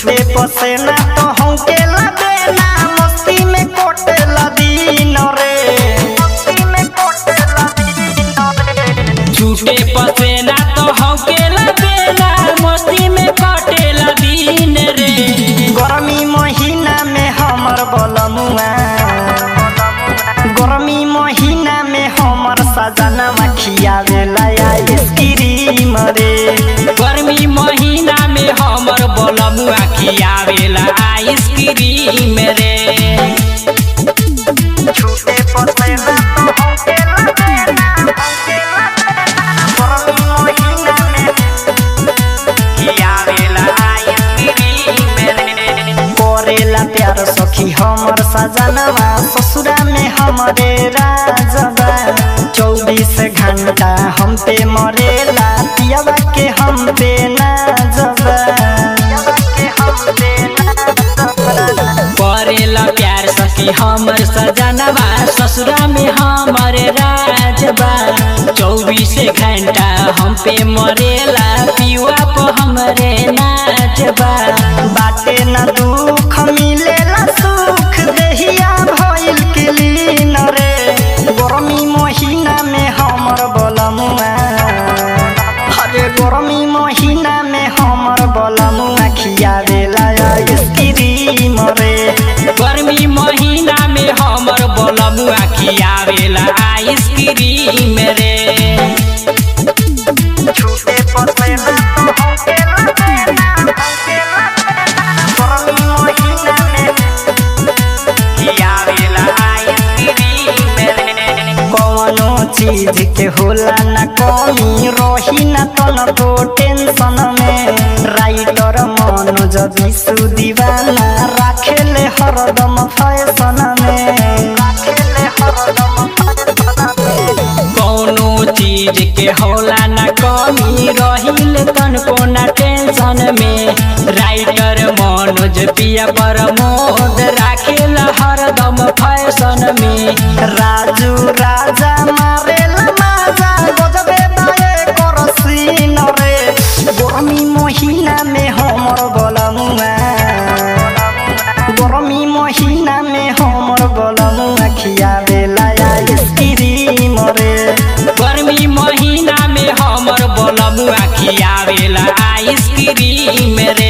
छूटे पसेना तो हमके लबेना मस्ती में कोटे दिन रे मस्ती में कोटे दिन रे झूठे पसेना तो हौके लबेला मस्ती में कटेला दिन रे गर्मी महीना में हमर बलमुआ गर्मी महीना में हमर सजना खियावेला आइसक्रीम रे गर्मी महीना में हमर बलमुआ खियावेला आइसक्रीम रे छूटे पसेना तो हमके लबेना हमके लबेना गर्मी महीना में खियावेला आइसक्रीम रे करेला प्यार सखी हमर सजनवा ससुरा में हमरे राजबा चौबीस घंटा हम पे मरेला पियवा के हम पे नाजबा करेला प्यार सखी हमर सजनवा ससुरा में हमर राजबा चौबीस घंटा हम पे मरेला पियुआ पे हमरे नाचबा बाटे न दुख मिलेला सुख देहिया भइल के लीन रे गर्मी महीना में हमर बलमुआ अरे गर्मी महीना में हमर बलमुआ खियावेला आइसक्रीम रे गर्मी महीना में हमर बलमुआ खियावेला आइसक्रीम रे छूटे पसेना तो हमके लबेना हमके लबेना गर्मी महीना में खियावेला आइसक्रीम रे कौनो चीज के होला न कमी रही न तनको टेंशन में राइटर मनोज विशु दीवाना राखेले हरदम फैशन में राखेले हरदम फैशन में कौनो चीज के होला न कमी रहिल तनको न टेंशन में राइटर मनोज पिया प्रमोद राखेल हरदम फैशन में राजू राजा मारेला माजा गजबे बाए करसीन रे गर्मी महीना में हमर बलमुआ गर्मी महीना में हमर बलमुआ खियावेला आइसक्रीम रे गर्मी महीना में हमर बलमुआ खियावेला आइसक्रीम रे